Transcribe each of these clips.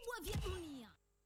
vikubwa vya dunia.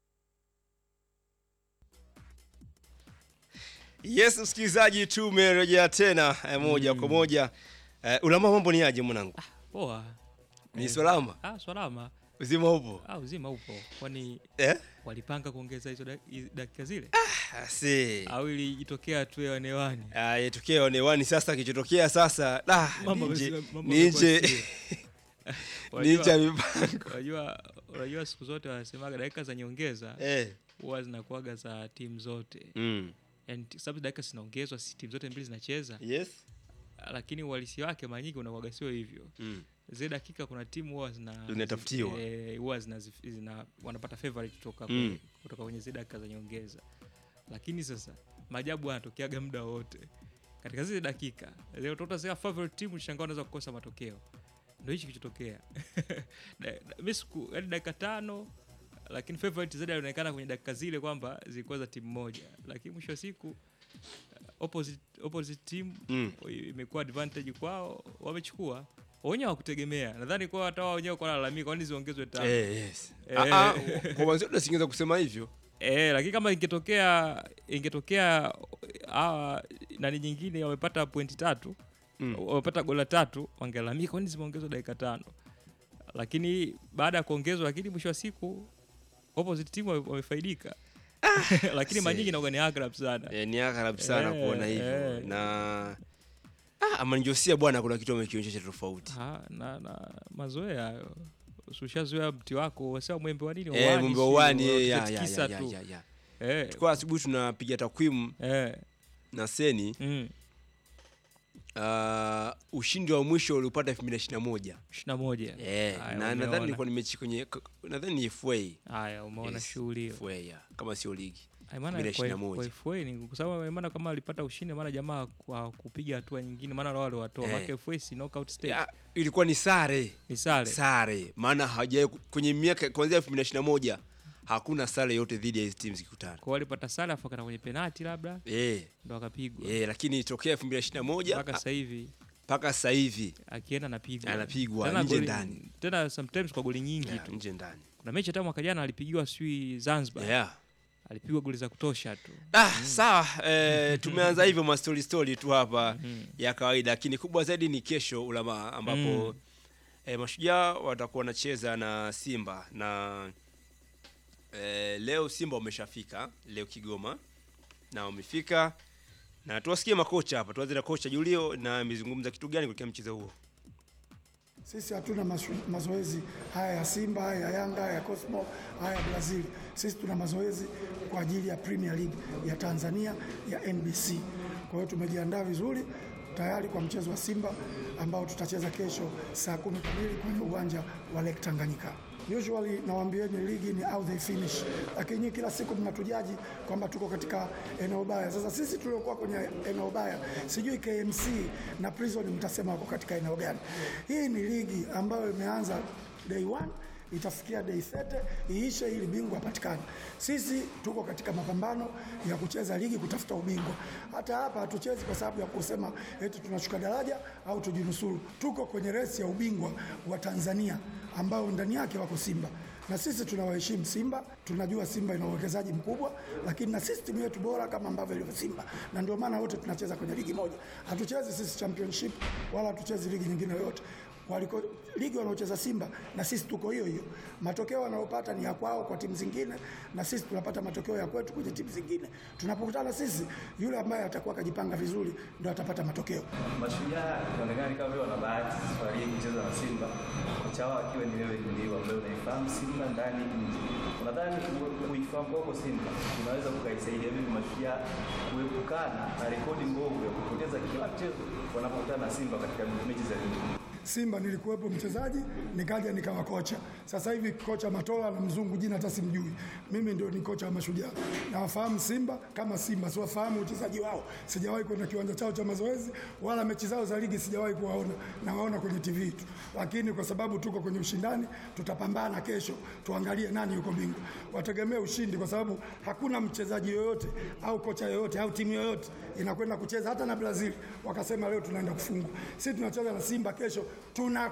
Yes, msikilizaji, tumerejea tena eh, moja kwa moja. Eh, ulama mambo ni aje mwanangu? Poa. Ni Eh, salama? Ah, salama. Uzima upo? Ah, uzima upo. Kwani Eh? walipanga kuongeza hizo dak- hizo dakika zile? Asi. Au ilijitokea tu hewani? Ah, yetokea onewani sasa kichotokea sasa. Da, Mambo ninje. yamesi- mambo Ninje. yamekuwa Unajua- Ninje ya mipango. Unajua unajua siku zote wanasemaga dakika za nyongeza Eh. huwa zinakuwaga za timu zote. Mm. Yaani t- sababu dakika zinaongezwa si timu zote mbili zinacheza. Yes. Lakini uhalisi wake mara nyingi unakuwaga sio hivyo. Mm. Zile dakika kuna timu huwa zina Zinatafutiwa. eh, huwa zina, zina wanapata favorite kutoka Mm. kwenye, kutoka kwenye zile dakika za nyongeza. Lakini sasa maajabu yanatokeaga muda wote. Katika zile dakika, leo utakuta zile favorite team shangaa unaweza kukosa matokeo. Ndio hichi kilichotokea. Da- da- Mimi siku yaani dakika tano lakini favorite zaidi alionekana kwenye dakika zile kwamba zilikuwa za timu moja, lakini mwisho wa siku uh, opposite, opposite team Mm. imekuwa advantage kwao, wamechukua wenyewe hawakutegemea. Nadhani kwa hata wao wenyewe kwa lalamika, kwani ziongezwe tano Eh, yes. Eh. Ah, ah, kwa mwanzo tusingeweza kusema hivyo. Eh, lakini kama ingetokea ingetokea hawa nani nyingine wamepata pointi tatu Mm. wamepata gola tatu wangelalamika kwani zimeongezwa dakika tano, lakini baada ya kuongezwa, lakini mwisho wa siku opposite team wame- wamefaidika lakini mara see. nyingi inakuwa ni aghalabu sana. Eh, ni aghalabu sana Eh, kuona hivyo. eh. Na ah, Amanjosia bwana kuna kitu amekionyesha tofauti. Ha, na, na mazoea hayo ushazoea mti wako wasema mwembe wa nini Eh, Wani, mumbe sio, wani eh, ya ya unatikisa ya ya tu. ya. ya. Eh, Tulikuwa asubuhi tunapiga takwimu eh, na Seni mm, uh, ushindi wa mwisho uliopata 2021. ishirini na moja Eh, Haya, na nadhani umeona. ilikuwa ni mechi kwenye nadhani ni FA. haya umeona Yes, shughuli hiyo FA ya, kama sio ligi. Ai, maana kwa- 2021. kwa FA ni kwa sababu maana kama alipata ushindi maana jamaa kwa kupiga hatua nyingine maana wale waliwatoa Eh. maana FA si knockout stage Ya, ilikuwa ni sare. ni sare Sare. Maana hajawahi kwenye miaka kuanzia 2021 hakuna sare yote dhidi ya hizi timu zikikutana. kwa walipata sare afu akana kwenye penalti labda Eh, ndo akapigwa eh, lakini tokea 2021 mpaka ah, sasa hivi mpaka sasa hivi akienda anapigwa Anapigwa, Tena nje goli- ndani. tena sometimes kwa goli nyingi ya, tu nje ndani. kuna mechi hata mwaka jana alipigiwa sijui Zanzibar Yeah. alipigwa goli za kutosha tu Ah, sawa eh, tumeanza hivyo ma story story tu hapa Mm. ya kawaida, lakini kubwa zaidi ni kesho Ulama, ambapo Mm. eh, Mashujaa watakuwa wanacheza na Simba na eh, leo Simba wameshafika leo Kigoma na wamefika na tuwasikie makocha hapa. Tuanze na kocha Julio na amezungumza kitu gani kuelekea mchezo huo. Sisi hatuna mashu- mazoezi haya ya Simba, haya ya Yanga, haya ya Cosmo, haya ya Brazil. Sisi tuna mazoezi kwa ajili ya Premier League ya Tanzania ya NBC. Kwa hiyo tumejiandaa vizuri tayari kwa mchezo wa Simba ambao tutacheza kesho saa kumi kamili kwenye uwanja wa Lake Tanganyika. Usually nawaambieni ligi ni how they finish, lakini nyinyi kila siku mnatujaji kwamba tuko katika eneo baya. Sasa sisi tuliokuwa kwenye eneo baya, sijui KMC na Prison mtasema wako katika eneo gani? Hii ni ligi ambayo imeanza day one itafikia day 30 iishe ili bingwa apatikane. Sisi tuko katika mapambano ya kucheza ligi kutafuta ubingwa. Hata hapa hatuchezi kwa sababu ya kusema eti tunashuka daraja au tujinusuru. Tuko kwenye resi ya ubingwa wa Tanzania ambao ndani yake wako Simba na sisi tunawaheshimu Simba, tunajua Simba ina uwekezaji mkubwa, lakini na sisi timu yetu bora kama ambavyo ilivyo Simba, na ndio maana wote tunacheza kwenye ligi moja. Hatuchezi sisi championship wala hatuchezi ligi nyingine yoyote waliko ligi wanaocheza Simba na sisi tuko hiyo hiyo. Matokeo wanayopata ni ya kwao kwa timu zingine, na sisi tunapata matokeo ya kwetu kwenye timu zingine. Tunapokutana sisi, yule ambaye atakuwa akajipanga vizuri ndio atapata matokeo. Mashujaa inaonekana kama vile wana bahati safari hii kucheza na Simba, kocha wao akiwa ni wewe ndio ambaye unaifahamu Simba ndani nje. Unadhani ku- kuifahamu kwako Simba unaweza kukaisaidia vipi Mashujaa kuepukana na rekodi mbovu ya kupoteza kila mchezo wanapokutana na Simba katika mechi za ligi? Simba nilikuwepo mchezaji, nikaja nikawa kocha. Sasa hivi kocha Matola na mzungu jina hata simjui. Mimi ndio ni kocha wa Mashujaa. Nawafahamu Simba kama Simba, siwafahamu uchezaji wao. Sijawahi kwenda kiwanja chao cha mazoezi wala mechi zao za ligi sijawahi kuwaona, nawaona kwenye TV tu. Lakini kwa sababu tuko kwenye ushindani, tutapambana kesho, tuangalie nani yuko bingwa. Wategemee ushindi, kwa sababu hakuna mchezaji yoyote au kocha yoyote au timu yoyote inakwenda kucheza hata na Brazil wakasema leo tunaenda kufungwa. Sisi tunacheza na Simba kesho, tuna